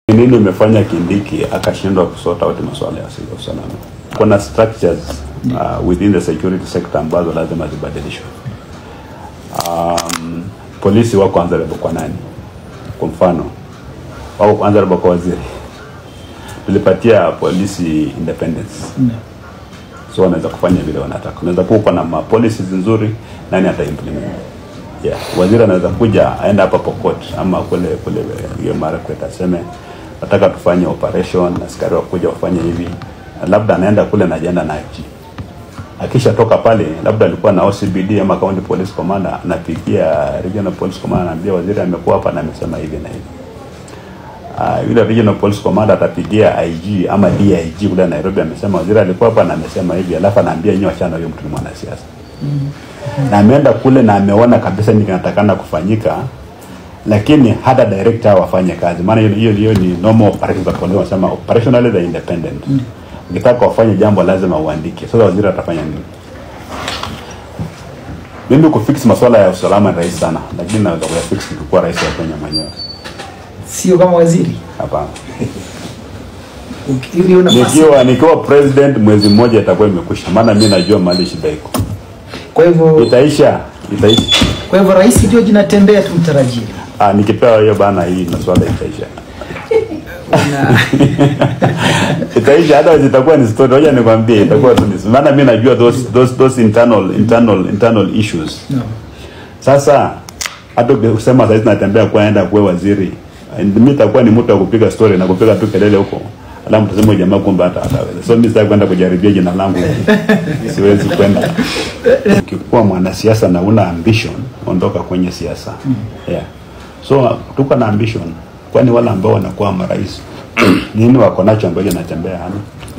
Ni nini umefanya Kindiki akashindwa kusort out masuala ya usalama? Kuna structures uh, within the security sector ambazo lazima zibadilishwe. Um, polisi wako answerable kwa nani? Kwa mfano wako answerable kwa waziri. Tulipatia polisi independence so wanaweza kufanya vile wanataka. Unaweza kuwa uko na ma policies nzuri, nani ata implement? Yeah, waziri anaweza kuja aenda hapa Pokot ama kule kule hiyo Marakwet aseme nataka tufanye operation, askari wakuja wafanye hivi, labda anaenda kule na ajenda na IG. Akishatoka pale, labda alikuwa na OCBD ama county police commander, anapigia regional police commander, anaambia waziri amekuwa hapa na amesema hivi na hivi. Uh, yule regional police commander atapigia IG ama DIG kule Nairobi, amesema waziri alikuwa hapa na amesema hivi, alafu anaambia nyinyi wachana huyo mtu ni mwanasiasa na ameenda kule na ameona kabisa nini kinatakana kufanyika, lakini hata director wafanye kazi, maana hiyo hiyo hiyo ni normal operations za polisi, wanasema operationally they independent. Ukitaka wafanye jambo lazima uandike. Sasa waziri atafanya nini? Mimi kufix masuala ya usalama ni rahisi sana, lakini naweza kuyafix nikikuwa rais wa Kenya mwenyewe. sio kama waziri Hapana. Uki- ili una nafasi. Nikiwa nikiwa president mwezi mmoja itakuwa imekwisha, maana mimi najua mahali shida iko. Kwa hivyo Itaisha, itaisha. kwa hivyo rais ndio jinatembea tumtarajie. Ah, nikipewa hiyo bana, hii masuala itaisha. Na itaisha hata zitakuwa ni story. Ngoja nikwambie, itakuwa tu ni maana mimi najua those those those internal internal internal issues. no. Sasa hata ukisema sasa natembea kwaenda kuwe waziri, mimi itakuwa ni mtu wa kupiga story na kupiga tu kelele huko. Alafu mtasema jamaa kumbe hata hataweza. So mimi sitaki kwenda kujaribia jina langu. Siwezi kwenda. Ukikuwa mwanasiasa na una ambition, ondoka kwenye siasa. Yeah. So tuko na ambition. Kwani wale ambao wanakuwa marais nini wako nacho ambacho natembea hana?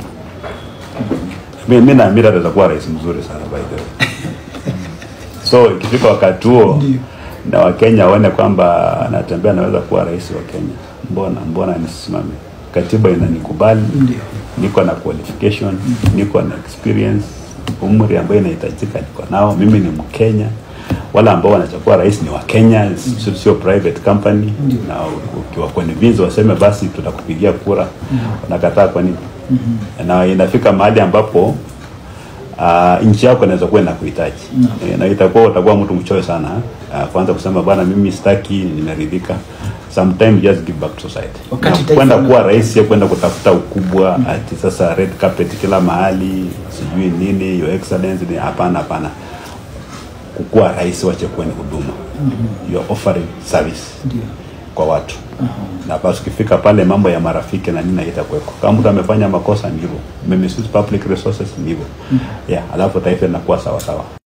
Mimi mimi naamini ataweza kuwa rais mzuri sana by the way. So ikifika wakati huo Ndio. na Wakenya waone kwamba anatembea naweza kuwa rais wa Kenya, mbona mbona nisimame? Katiba inanikubali, Ndio. niko na qualification, niko na experience, umri ambayo inahitajika niko nao. Mimi ni Mkenya, wale ambao wanachukua rais ni wa Kenya, sio sio private company. Ndio. Na ukiwa convince waseme basi tutakupigia kura, wanakataa kwa nini? Na inafika mahali ambapo uh, nchi yako inaweza kuwa inakuhitaji Eh, na itakuwa utakuwa mtu mchoyo sana uh, kwanza kusema bana, mimi sitaki, nimeridhika. Sometimes just give back to society. Wakati Na taifa kwenda lina- kuwa rais sio kwenda kutafuta ukubwa ati sasa red carpet kila mahali sijui nini your excellency ni hapana, hapana. Kukuwa rais wache kuwa ni huduma, you are offering service Ndio. kwa watu na basi ukifika pale mambo ya marafiki na nini haitakuwepo. Kama mtu amefanya makosa ni hivyo, misuse public resources ni hivyo, yeah, alafu taifa linakuwa sawa sawa.